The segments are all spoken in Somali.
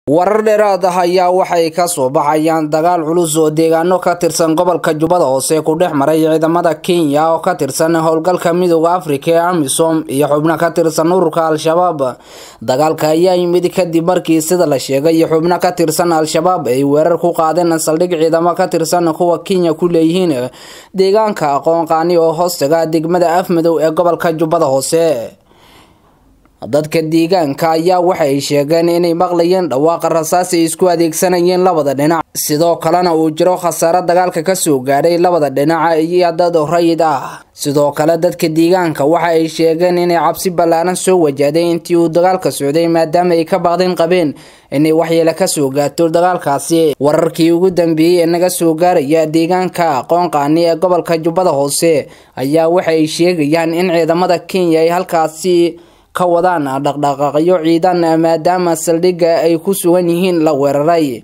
warar dheeraad ah ayaa waxay ka soo baxayaan dagaal culus oo deegaano ka tirsan gobolka jubbada hoose ku dhex maray ciidamada kenya oo ka tirsan howlgalka midooda afrika ee amisom iyo xubno ka tirsan ururka al-shabaab dagaalka ayaa yimid kadib markii sida la sheegay xubno ka tirsan al-shabaab ay weerar ku qaadeen saldhig ciidamo ka tirsan kuwa kenya ku leeyihiin deegaanka aqoon qaani oo hoostaga degmada afmadow ee gobolka jubbada hoose dadka deegaanka ayaa waxay sheegeen inay maqlayeen dhawaaqa rasaas ay isku adeegsanayeen labada dhinac sidoo kalena uu jiro khasaare dagaalka kasoo gaadhay labada dhinac iyo dad rayid ah sidoo kale dadka deegaanka waxa ay sheegeen inay cabsi ballaaran soo wajahday intii uu dagaalka socday maadaama ay ka baaqdin qabeen inay waxyeele kasoo gaarto dagaalkaasi wararkii ugu dambeeyey ee naga soo gaaraya deegaanka aqoon qaani ee gobolka jubbada hoose ayaa waxay sheegayaan in ciidamada kenya ay halkaasi ka wadaan dhaqdhaqaaqyo ciidan maadaama saldhigga ay ku sugan yihiin la weeraray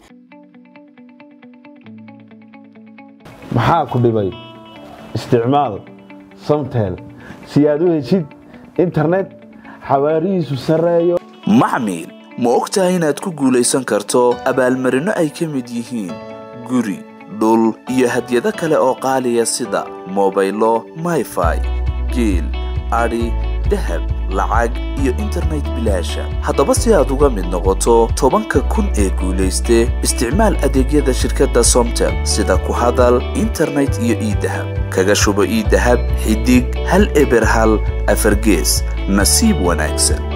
maxaa ku dhibay isticmaal samtel si aad u heshid internet xawaarihiisu sarreeyo maxmil ma og tahay inaad ku guulaysan karto abaalmarinno ay ka mid yihiin guri dhul iyo hadyado kale oo qaaliya sida mobaylo mayfai geel adhi dahab lacag iyo internet bilaasha haddaba si aad uga mid noqoto tobanka kun ee guulayste isticmaal adeegyada shirkadda somtel sida ku hadal internet iyo iidahab kaga shubo iidahab xidig hal eber hal afargees nasiib wanaagsan